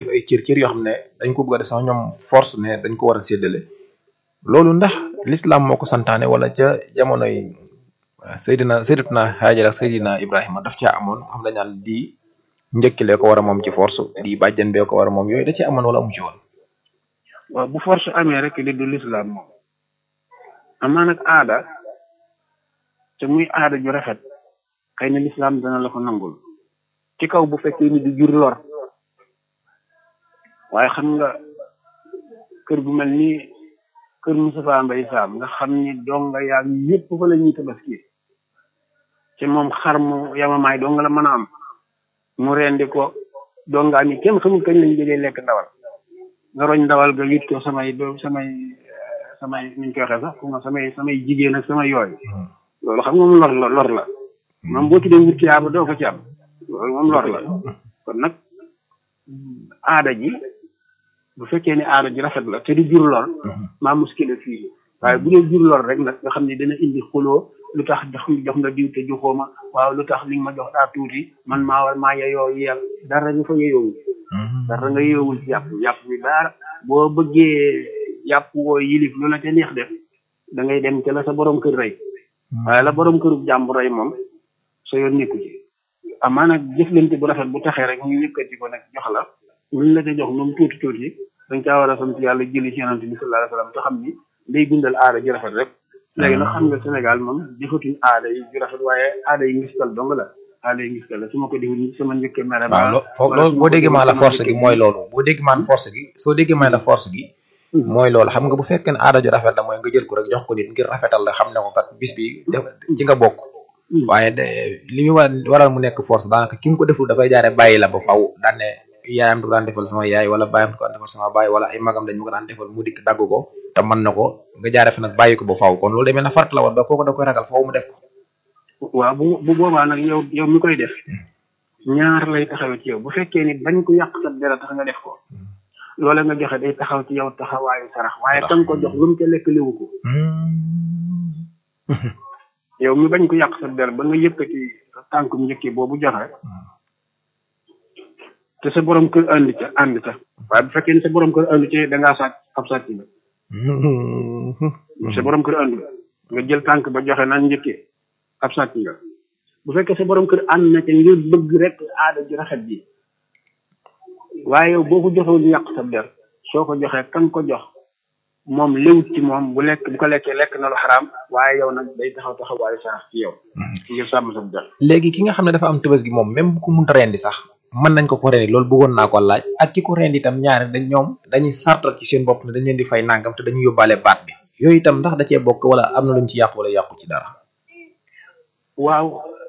ay cër cër yoo xam ne dañ ko bëgg a def sax ñoom force ne dañ ko war a séddale loolu ndax l'islam moo ko santaane wala ca jamonoy Seydina Seydatuna Hajar ak Seydina Ibrahima daf caa amoon xam dañ naan di njëkkilee ko war a moom ci force di bàjjan bee ko war a moom yooyu da ci amoon wala amu ci woon. waaw bu force amee rek li du l'islam moom amaa nag aada te muy aada ju rafet xëy na l'islam dana la ko nangul ci kaw bu fekkee ni du jur lor waaye xam nga kër gu mel ni kër Moustapha Mbaye Sam nga xam ni donga yaa ñëpp fa la ñuy tabaski ci moom xar mu yamamaay donga la mën a am mu rendi ko dongaa ni kenn xamul kañ lañ jëlee lekk ndawal nga roñ ndawal ga yit ko samay do samay samay niñ koy waxee sax fu ma samay samay jigéen ak samay yooyu loolu xam nga moom lor la lor la moom boo tuddee wut yaa ba doo ko ci am loolu moom lor la kon nag aada ji bu fekkee ne aada ji rafet la te du jur lor maa muskila fii waaye bu dee jur lor rek nag nga xam ne dana indi xuloo lu tax jox jox nga diw te joxoo ma waaw lu tax li nga ma jox daa tuuti man maa war maa yeyoo yel dara nga fa yeyoowul dara nga yeyoowul ci yàpp yàpp bi dara boo bëggee yàpp woo yilif lu la ca neex def da ngay dem ca la sa borom kër rey waaye la borom këru jàmbur rey moom sa yoon nekku ci amaa nag jëflante bu rafet bu taxee rek ñu yëkkati ko nag jox la luñ la ca jox moom tuuti tuuti dañ caa war a sant yàlla jëli ci yonante bi sallallahu alayhi wasallam te xam ni day dundal aada ji rafet rek léegi nag xam nga Sénégal moom jëfatuñ aada yi ju rafet waaye aada yi ngistal dong la aada yi ngistal la su ma ko defee nii sama njëkkee mere waaw loo foofu loolu boo déggee maa la force gi mooy loolu boo déggee maan force gi soo déggee maa la force gi mooy loolu xam nga bu fekkee ne aada ju rafet la mooy nga jël ko rek jox ko nit ngir rafetal la xam ne ko kat bis bi def ci nga bokk waaye de li muy waral mu nekk force daanaka ki nga ko deful dafay jaare bàyyi la ba faw daan ne yaayam da ko daan defal sama yaay wala baayam da ko daan defal sama baay wala ay magam dañ ma ko daan defal mu dikk dagg ko te mën na ko nga jaare fa nag bàyyi ko ba faw kon loolu demee na farat la woon ba kooku da koy ragal faw mu def ko waaw bu bu boobaa nag yow yow mi koy def ñaar lay taxawee ci yow bu fekkee ni bañ ko yàq sa dara tax nga def ko loola nga joxe day taxaw ci yow taxawaayu sarax waaye tam ko jox lu mu ca lekk liwu ko yow mi bañ ko yàq sa der ba nga yëkkati tànk mu njëkkee boobu joxe te sa borom kër ànd ca ànd ca waaye bu fekkee ni sa borom kër ànd ca da ngaa sàcc ab sàcc la sa borom kër ànd nga jël tànk ba joxe naan njëkkee ab sàcc nga bu fekkee sa borom kër ànd na ca ngir bëgg rek aada ji rafet ji waaye yow boo ko joxewul yàq sa der soo ko joxee kan ko jox moom léwut ci moom bu lekk bu ko lekkee lekk na lu xaraam waaye yow nag day taxaw taxawaayu sarax ci yow ngir sàmm sa der léegi ki nga xam ne dafa am tëbës gi moom même bu ko munta rendi sax mën nañ ko ko rendi loolu bëggoon naa ko laaj ak ki ko rendi itam ñaari dañ ñoom dañuy sartal ci seen bopp ne dañ leen di fay nangam te dañuy yóbbaale baat bi yooyu itam ndax da cee bokk wala am na luñ ci yàqu wala yàqu ci dara waaw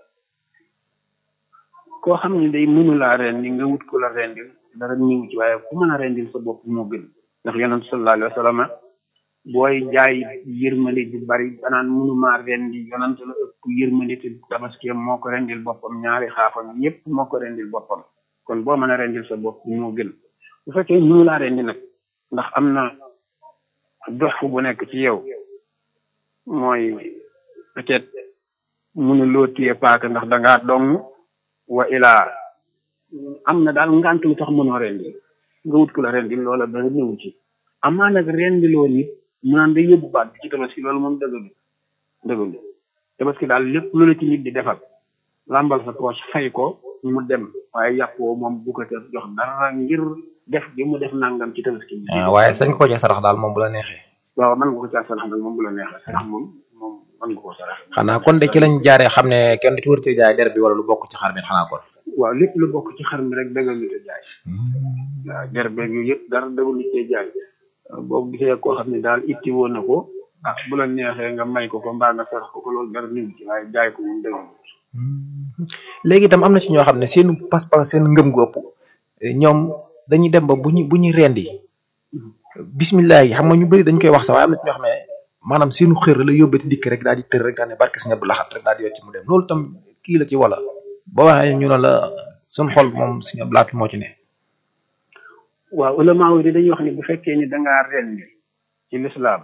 koo xam ne day mënulaa rendi nga wut ko la rendil dara ñëw ci waaye ku mën a rendil sa bopp moo gën ndax yonent sallallahu alayhi wa sallam booy jaay yërmande ju bari danaan mënumaa rendi yonent la ëpp yërmande te tabaski moo ko rendil boppam ñaari xaafam yépp moo ko rendil boppam kon boo mën a rendil sa bopp moo gën bu fekkee mënulaa rendi nag ndax am na dox fu bu nekk ci yow mooy peut-être mënuloo téye paaka ndax dangaa dong wa ilaa am na daal ngant lu tax mënoo rendi nga wut ku la rendi loola dara ñëw ci amaa nag rendiloo nit mu naan day yóbbu baat bi ci tabaski loolu moom dëggalu dëggalu tabaski daal lépp lu la ci nit di defal làmbal sa poche fay ko mu dem waaye yàppoo moom bu ko te jox dara ngir def bi mu def nangam ci tabaski bi waaye sañ ko ci sarax daal moom bu la neexee waaw mën nga ko caa sarax nag moom bu la neexee sarax moom moom mën nga koo sarax xanaa kon de ci lañ jaaree xam ne kenn du ci wër ci jaay der bi wala lu bokk ci xar mi xanaa kon waaw lépp lu bokk ci xar mi rek dëggal lu te jaay waaw der beeg yu yëpp dara dëggal lu te jaay boo gisee koo xam ne daal itti woon na ko ah bu la neexee nga may ko ko mbaa nga sarax ko ko loolu dara ñëw ci waaye jaay ko moom dëggal léegi itam am na ci ñoo xam ne seen pas-pas seen ngëm gu ëpp ñoom dañuy dem ba bu ñu bu ñuy rendi bismillah yi xam nga ñu bëri dañ koy wax sax waaye am na ci ñoo xam ne maanaam seenu xër la yóbbati dikk rek daal di tër rek daal ne barke si ñebe laxat rek daal di wecc mu dem loolu tam kii la ci wala ba waxee ñu ne la suñ xol moom suñu blaat moo ci ne. waaw ulama yi dañuy wax ni bu fekkee ni da ngaa rendi ci lislaam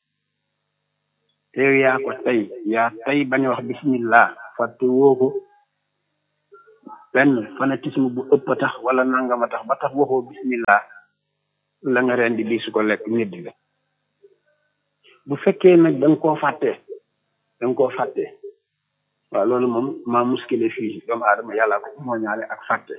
te yaa ko tey yaa tey bañ a wax bismillah fàtte woo ko benn fanatisme bu ëpp a tax wala nangama tax ba tax waxoo bismillah la nga ren di su ko lekk nit la bu fekkee nag da nga koo fàtte da nga koo fàtte waaw loolu moom maa muskile fii doomu aadama yàlla ko moo ñaale ak fàtte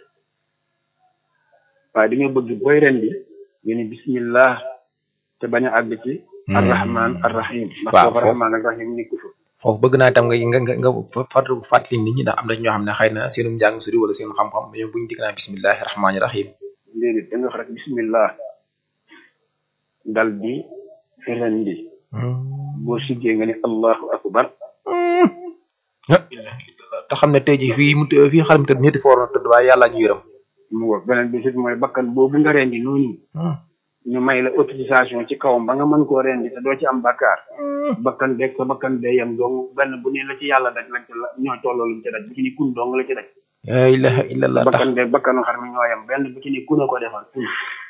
waaye dañoo bëgg booy ren di nga ni bismillah te bañ a àgg ci arrahman arrahim ndax waaw foofu arrahman ak rahim nekku fa foofu bëgg naa itam nga nga nga nga fàttali fàttali nit ñi ndax am na ñoo xam ne xëy na seenum njàng sori wala seen xam-xam ñoom bu ñu dikk naa bismillahi rahmaani rahim déedéet da nga wax rek bismillah dal di ren di boo siggee nga ne allahu akbar te xam ne tey jii fii mu të- fii xalam tëdd ñetti foor na tëdd waaye yàlla ñu yërëm mu ngoog beneen bi sit mooy bakkan boobu nga rendi noonu ñu may la autorisation ci kawam ba nga mën koo rendi te doo ci am bakkaar bakkan beeg sa bakkan bee yem dong benn bu ne la ci yàlla daj lañ ci la ñoo tolloo luñ ci daj bu ci ni kun dong la ci daj la ilaha illallah tax bakkan beeg bakkanu xar mi ñoo yem benn bu ci ni kun a ko defal kun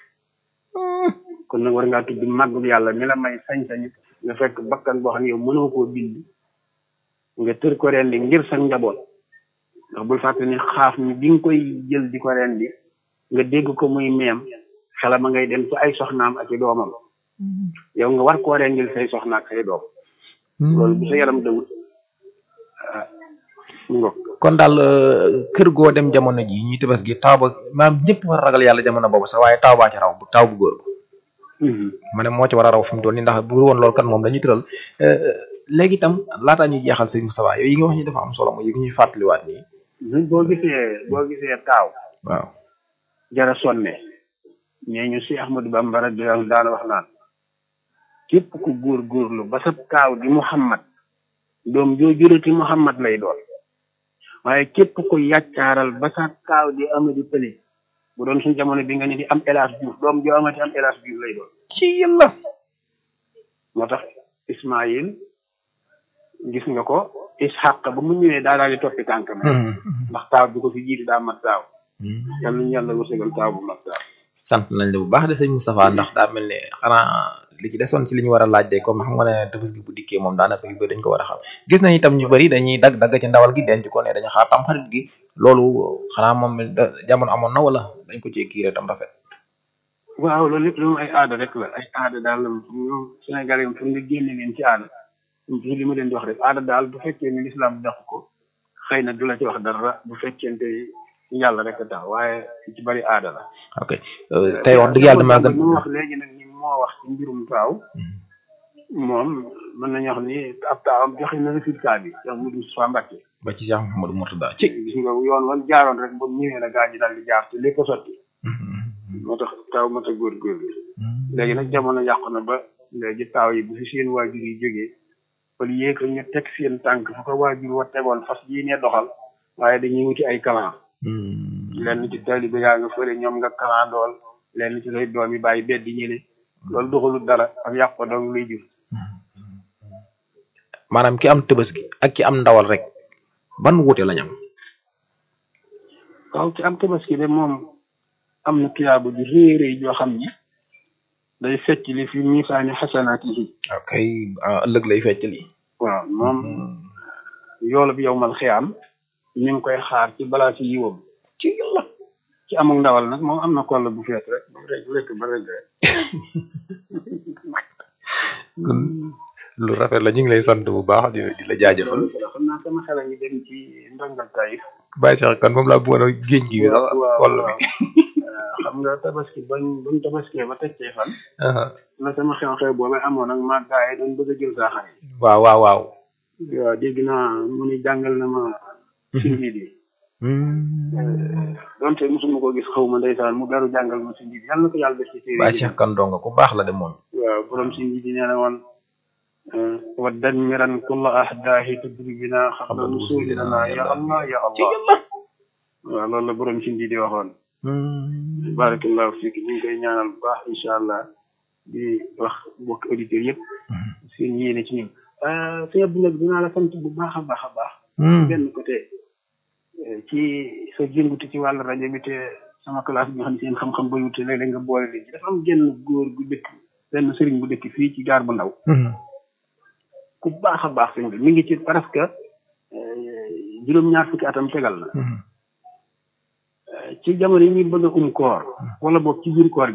kon nag war ngaa tudd màggul yàlla mi la may sañ-sañ nga fekk bakkan boo xam ne yow mënoo koo bind nga tër ko rendi ngir sa njaboot ndax bul fàtte ni xaaf mi bi nga koy jël di ko rendi nga dégg ko muy meem xela ma ngay dem ci ay soxnaam ak i doomam yow nga war koo rendil say soxna ak say doom loolu bu sa yaram dawut ah mu ngoog kon daal euh, kër goo dem jamono ji ñuy tëbas gi taw ba maam ñëpp war a ragal yàlla jamono boobu sax waaye taw baa ci raw bu taw bu góor ma ne moo ci war a raw fi mu toll nii ndax bu woon loolu kan moom dañuy tëral léegi itam laataa ñuy jeexal sëñ Moustapha yooyu yi nga wax ni dafa am solo mooy yi ñuy fàttaliwaat nii ñun boo gisee boo gisee taaw waaw jara sonne mais ñu si Ahmadou Bamba radiyallahu anhu daana wax naan képp ku góor góorlu ba sa taaw di Muhammad doom joo jurati Muhammad lay doon waaye képp ku yàccaaral ba sa taaw di Amady Pëli bu doon suñ jamono bi nga ni di am Elaas Diouf doom joo amati am Elaas Diouf lay doon ci yàlla moo tax Ismaïl gis nga ko Ishaq ba mu ñëwee daa daal di toppi tànkam ndax taaw bi ko fi jiitu daa mat taaw yàlla ñu yàlla wërsëgal taaw bu mat taaw sant nañ la bu baax de sëñ Moustapha ndax daa mel ne xanaa li ci desoon ci li ñu war a laaj de comme xam nga ne Tabaski bu dikkee moom daanaka yu bëri dañ ko war a xam gis nañ itam ñu bëri dañuy dagg dagg ci ndawal gi denc ko ne dañu xaar tam xarit gi loolu xanaa moom da- jamono amoon na wala dañ ko cee kiiree tam rafet waaw loolu lépp loolu ay aada rek la ay aada daal la ñoom Sénégal yi fu nga génne leen ci aada ci li ma leen di wax rek aada daal bu fekkee ni lislaam dàq ko xëy na du la ci wax dara bu fekkente yàlla rek a tax waaye ci bari aada la ok euh, tey wax dëgg yàlla damaa gën mu wax léegi nag ni moo wax ci mbirum taaw moom mën nañu wax ni ab taawam joxe na résultat bi Cheikh Moudou Moustapha Mbacké ba ci Cheikh Mouhamadou Mourtada ci gis nga yoon wan jaaroon rek ba mu ñëwee la gaa ñi daal di jaar te lépp a sotti moo tax taaw mat a góor-góor bi léegi nag jamono yàqu na ba léegi taaw yi bu fi seen waajur yi jógee au lieu que ñu teg seen tànk fu ko waajur wa tegoon fas yii ne doxal waaye dañuy wuti ay kalan lenn ci taalibe yaa nga fële ñoom nga kalan dool lenn ci say doom yi bàyyi beddi ñële loolu doxalut dara ak yàq ko dong luy jur maanaam ki am Tabaski ak ki am ndawal rek ban wuute lañ am waaw ci am tabaski de moom am na tuyaaba ju rëy rëy joo xam ni day fecc li fi miisaani xasanaat yi ok ah, ëllëg lay fecc lii waaw moom yoolu bi yow mal xiyaam ñu ngi koy xaar ci balaa ci yiwam ci yàlla ci amul ndawal nag moom am na koll bu fees rek ba rek lekk ba rek rek kon lu rafet la ñu ngi lay sant bu baax di di la jaajëfal xam naa sama xel a ngi dem ci ndongal tayif Baye Cheikh kan moom laa bëggoon a géej gi bi sax waaw koll waaw. bi xam nga tabaski bañ bañ tabaskee ba teccee fan aha la sama xew-xew boobu amoon nag maa gaa yi doon bëgg a jël saa xar yi waaw waaw waaw waaw dégg naa mu ni jàngal na ma si njiit yi donte mosuma ko gis xaw ma ndeysaan mu beru jàngal ma si njiit yàlla na ko yàlla def ci téere Baye yi. Cheikh kan donga ku baax la de moom waaw borom si njiit yi nee na woon wa dammiran kulla ahdaahi tudribina xabla nusulina ya allah ya ci allah yàlla waaw loolu la borom si njiit yi waxoon barakallahu fiik ñu ngi koy ñaanal bu baax incha allah di wax mbokk auditeurs yëpp seen yéene ci ñun sëñ Abdou nag dinaa la sant bu baax a baax a baax benn côté eh, ci sa jëngutu ci wàllu rajo bi te sama classe bi nga xam ne seen xam-xam ba wute léeg-léeg nga boole leen ci dafa am genn góor gu dëkk benn sëriñ bu dëkk fii ci gaar bu ndaw ku baax a baax sëñ bi mi ngi ci presque eh, juróom-ñaar fukki atam tegal na ci jamono yi ñuy bëgg a um koor wala boog ci biir koor